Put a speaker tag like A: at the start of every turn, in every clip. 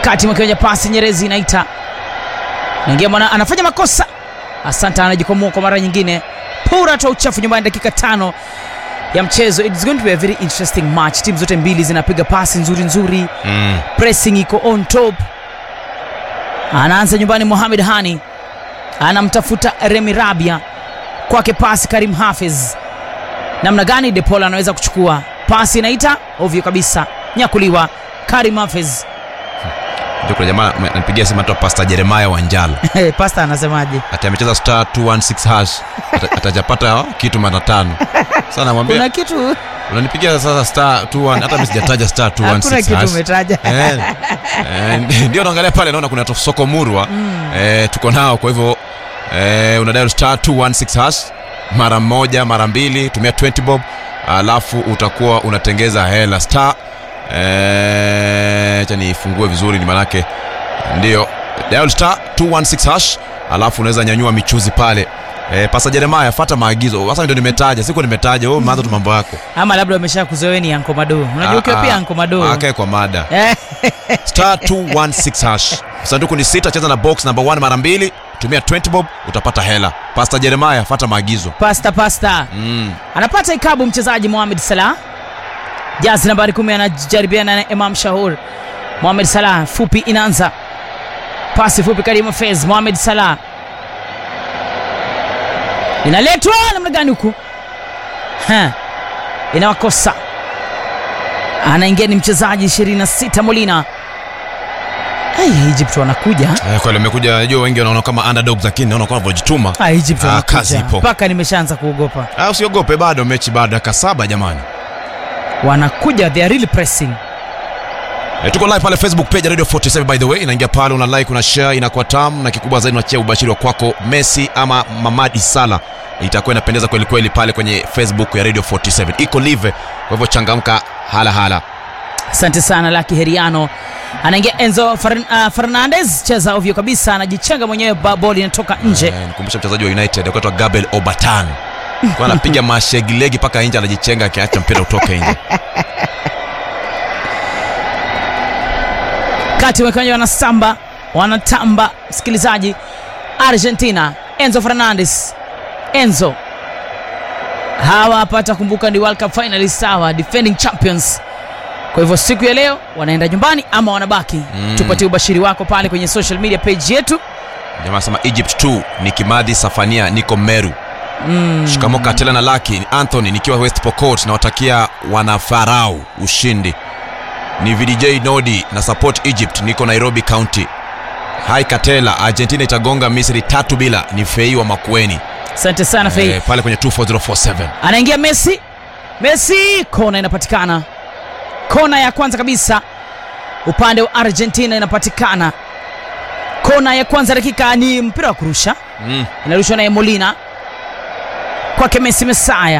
A: kati mwakiwanja pasi Nyerezi inaita naingia mwana anafanya makosa. Asante, anajikwamua kwa mara nyingine. Pura toa uchafu nyumbani, dakika tano ya mchezo. It's going to be a very interesting match. Timu zote mbili zinapiga pasi nzuri nzuri,
B: Mm.
A: pressing iko on top. Anaanza nyumbani, Mohamed Hani anamtafuta Remi Rabia, kwake pasi Karim Hafiz. Namna gani Depol anaweza kuchukua pasi, inaita ovyo kabisa, nyakuliwa Karim Hafiz.
B: Ndio kuna jamaa anapigia simu atoa Pastor Jeremiah Wanjala.
A: Pasta anasemaje?
B: Ati amecheza star 216 hash. Ata- Atajapata kitu mara tano. Sasa namwambia
A: Kuna kitu
B: unanipigia sasa star 21 hata mimi sijataja star
A: hakuna
B: 216
A: kitu
B: hash.
A: umetaja.
B: Eh, eh, ndio naangalia pale naona kuna to- soko murwa eh, tuko nao kwa hivyo eh, unadial star 216 hash mara moja mara mbili tumia 20 bob alafu utakuwa unatengeza hela star eh, acha nifungue vizuri ni manake ndio dial star 216 hash alafu unaweza nyanyua michuzi pale eh, pasa Jeremiah fata maagizo sasa ndio nimetaja siku nimetaja wewe umeanza tu mambo yako
A: Ama labda umesha kuzoeni Anko Mado. Unajua ukiwa pia Anko Mado.
B: akae kwa mada
A: Eh,
B: star 216 hash sanduku ni sita cheza na box number 1 mara mbili tumia 20 bob utapata hela pasta jeremiah fata maagizo
A: Pasta pasta.
B: mm.
A: Anapata ikabu mchezaji Mohamed Salah. Jazi nambari kumi anajaribiana na Imam Shahur. Mohamed Salah fupi inaanza. Pasi fupi Karim Fez. Mohamed Salah. Inaletwa namna gani huku? Ha. Inawakosa. Anaingia ni mchezaji 26 Molina. Hey, Egypt wanakuja.
B: eh, kweli amekuja najua wengi wanaona kama underdogs lakini naona kama wanavyojituma
A: Ah, Egypt
B: Ah,
A: wanakuja.
B: kazi ipo.
A: Mpaka nimeshaanza kuogopa.
B: ah, usiogope bado mechi bado dakika saba jamani
A: Wanakuja, they are really pressing.
B: E, tuko live pale facebook page ya radio 47 by the way inaingia pale una like una share inakuwa tamu na kikubwa zaidi unachia ubashiri wa kwako messi ama mamadi sala itakuwa inapendeza kweli kweli pale kwenye facebook ya radio 47 iko live kwa hivyo changamka hala hala
A: Asante sana Laki Heriano. Anaingia Enzo Fern, uh, Fernandez, cheza ovyo kabisa, anajichenga mwenyewe, ba- ball inatoka nje.
B: Eh, nikumbusha mchezaji wa united akaitwa gabriel obatan kwa anapiga mashegilegi mpaka nje anajichenga akiacha mpira utoke nje
A: Kati wekwenye wanasamba wanatamba, msikilizaji. Argentina, Enzo Fernandez, Enzo hawa hapa atakumbuka ni World Cup finalists hawa, defending champions. Kwa hivyo siku ya leo wanaenda nyumbani ama wanabaki?
B: Mm.
A: Tupatie ubashiri wako pale kwenye social media page yetu.
B: jamaa anasema egypt 2 ni kimadhi safania niko meru
A: Mm.
B: shikamo katela na laki ni anthony nikiwa west pokot nawatakia wanafarau ushindi ni vdj nodi na support egypt niko nairobi county hai katela argentina itagonga misri tatu bila ni fei wa makueni
A: Asante sana Fei.
B: eh, pale kwenye 24047
A: anaingia Messi. Messi, kona inapatikana, kona ya kwanza kabisa upande wa Argentina inapatikana. Kona ya kwanza, dakika ni mpira wa kurusha,
B: mm.
A: inarushwa naye Molina kwake Messi Mesaya,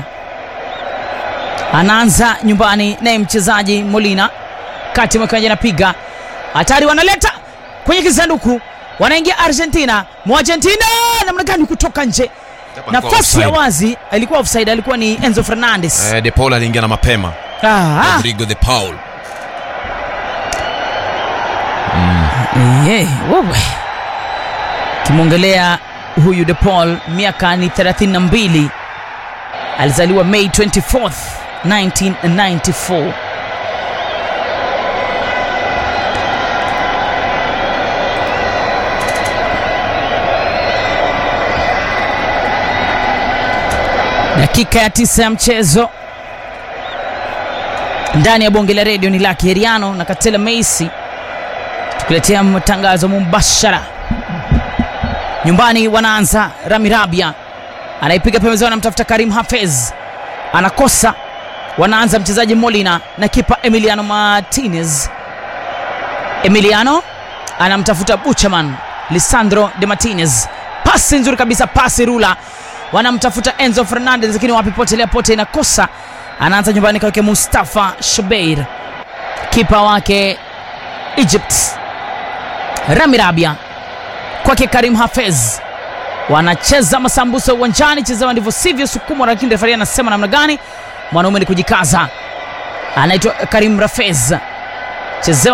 A: anaanza nyumbani naye mchezaji Molina, kati mwekewaji anapiga hatari, wanaleta kwenye kisanduku, wanaingia Argentina, Muargentina namna gani kutoka nje nafasi ya wazi alikuwa offside, alikuwa ni Enzo Fernandez.
B: eh, de paul aliingia na mapema
A: Ah,
B: rodrigo de paul
A: eh, wewe kimwongelea huyu De Paul, miaka ni 32, alizaliwa May 24th 1994. Dakika ya tisa ya mchezo ndani ya bonge la redio ni Laki Heriano na Katela Meisi tukiletea matangazo mubashara nyumbani. Wanaanza Rami Rabia anaipiga pembezoni, anamtafuta Karim Hafez, anakosa. Wanaanza mchezaji Molina na kipa Emiliano Martinez. Emiliano anamtafuta Buchaman, Lisandro de Martinez, pasi nzuri kabisa, pasi rula. Wanamtafuta Enzo Fernandez, lakini wapi, potelea pote, inakosa. Anaanza nyumbani kwake Mustafa Shobeir, kipa wake Egypt Rami Rabia kwake Karim Hafez, wanacheza masambusa uwanjani, chezewa ndivyo sivyo, sukumwa, lakini refari anasema namna gani? Mwanaume ni kujikaza, anaitwa Karim Rafez, chezewa